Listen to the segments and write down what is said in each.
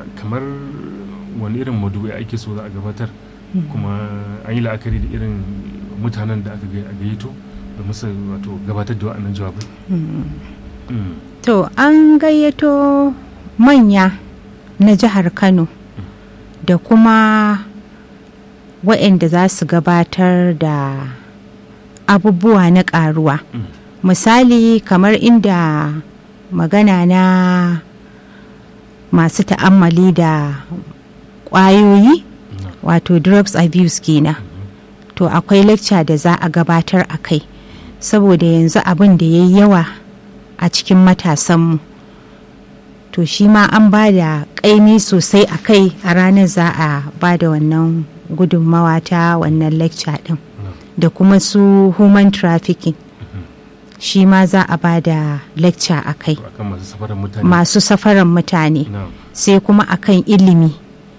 kamar wani irin madubai ake so za a gabatar kuma an yi la'akari da irin mutanen da aka gayyato da musu wato gabatar da wa'annan jawabai to an gayyato manya na jihar kano da kuma waɗanda za su gabatar da abubuwa na ƙaruwa misali kamar inda magana na masu ta'ammali da ƙwayoyi wato drugs abuse kenan to akwai lecture da za a gabatar a kai saboda yanzu abin da ya yi yawa a cikin matasanmu to shi ma an ba da ƙaimi sosai a kai a ranar za a ba da wannan gudunmawa ta wannan lecture ɗin da kuma su human trafficking shi ma za a ba da lecture a kai masu safaran mutane sai kuma akan ilimi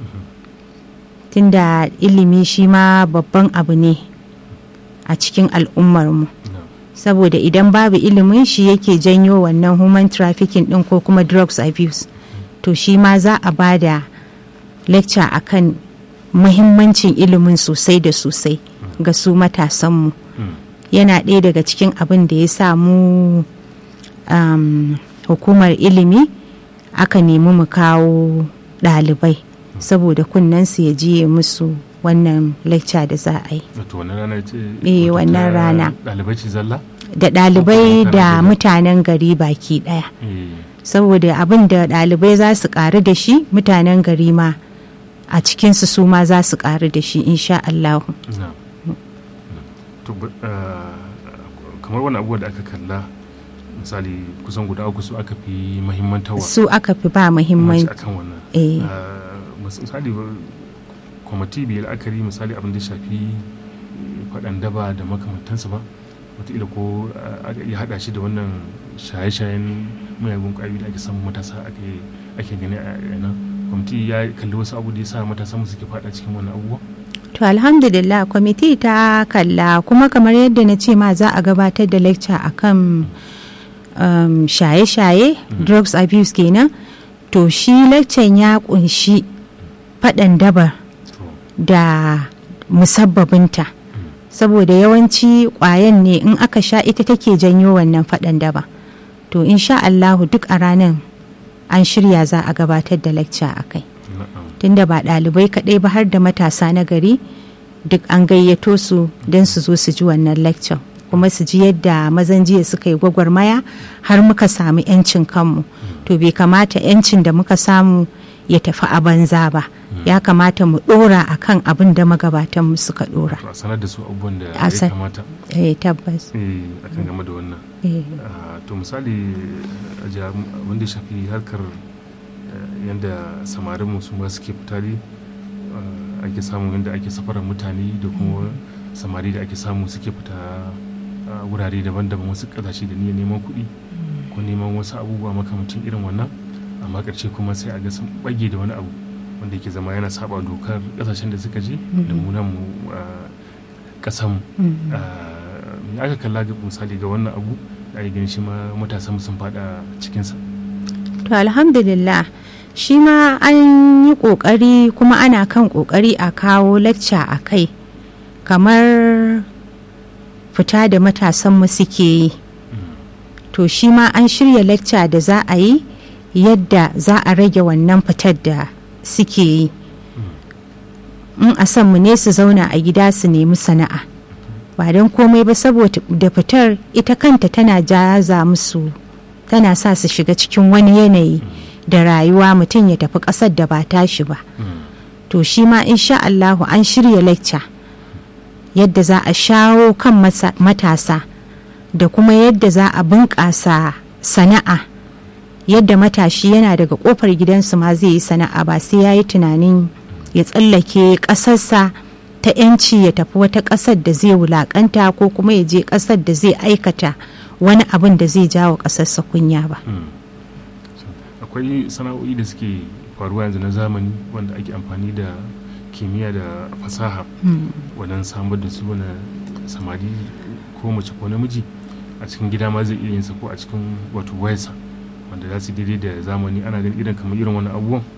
tunda ilimi shi ma babban abu ne a cikin al'ummarmu saboda idan babu ilimin shi yake janyo wannan human trafficking din ko kuma drugs abuse to shi ma za a ba da lecture akan muhimmancin ilimin sosai da sosai ga su matasanmu yana ɗaya daga cikin abin da ya samu um, hukumar ilimi aka nemi mu kawo ɗalibai saboda kunnensu ya jiye musu wannan lecture da za a yi. Eh wannan rana. Ɗalibai ce zalla? Da ɗalibai da mutanen gari baki ɗaya. Saboda abin da ɗalibai za su ƙaru da shi mutanen gari ma a cikinsu su ma za su ƙaru da shi insha Allah. kamar wani abubuwa da aka kalla misali kusan guda uku su aka fi mahimmantawa su aka fi ba muhimmanci akan wannan misali kwamiti bai la'akari misali abin da shafi faɗan daba da makamantansa ba wataƙila ko aka iya haɗa shi da wannan shaye-shayen mayagun ƙwayoyi da ake samun matasa ake gani a yana kwamiti ya kalli wasu abu da ya sa matasa mu suke faɗa cikin wannan abubuwa to alhamdulillah kwamiti ta kalla kuma kamar yadda na ce ma za a gabatar da lecture akan um, shaye-shaye drugs abuse kenan to shi lecture ya kunshi faɗan dabar da musabbabinta saboda yawanci ƙwayan ne in aka sha ita take janyo wannan faɗan daba to insha Allahu duk a ranar an shirya za a gabatar da lecture a kai tunda ba ɗalibai kaɗai ba har da matasa na gari duk an gayyato su don su zo su ji wannan lecture kuma su ji yadda mazan jiya suka yi gwagwarmaya har muka samu 'yancin kanmu to bai kamata 'yancin da muka samu ya tafi a banza ba ya kamata mu dora a kan abin da magabatan mu suka dora a sanar da su abubuwan da ya kamata eh tabbas eh akan game da wannan to misali wanda ya shafi harkar yadda samarin mu su ma suke fitari ake samu yadda ake safarar mutane da kuma samari da ake samu suke fita wurare daban-daban wasu kasashe da niyyar neman kuɗi ko neman wasu abubuwa makamacin irin wannan amma ƙarshe kuma sai a ga sun bage da wani abu wanda yake zama yana saba dokar kasashen da suka je da munan mu kasan me aka kalla ga misali ga wannan abu da ya gani shi ma matasan sun fada cikinsa to alhamdulillah shi ma an yi kokari kuma ana kan kokari a kawo lecture a kai kamar fita da matasan mu suke yi to shi ma an shirya lecture da za a yi yadda za a rage wannan fitar da suke yi in a san mu ne su zauna a gida su nemi sana'a ba don komai ba saboda da fitar ita kanta tana jaza musu tana sa su shiga cikin wani yanayi da rayuwa mutum ya tafi ƙasar da ba tashi ba to shi ma insha Allahu an shirya lecture yadda za a shawo kan matasa da kuma yadda za a bunƙasa sana'a yadda matashi yana daga kofar gidansu ma zai yi sana'a ba sai ya yi tunanin ya tsallake ƙasarsa ta 'yanci ya tafi wata ƙasar da zai wulaƙanta ko kuma ya je ƙasar da zai aikata wani abin da zai jawo ƙasarsa kunya ba. akwai sana'o'i da suke faruwa yanzu na zamani wanda ake amfani da kimiyya da fasaha wajen samar da su wani samari ko mace ko namiji a cikin gida ma zai iya yin sa ko a cikin wato wayarsa wanda za su daidai da zamani ana ganin irin kamar irin wani abubuwan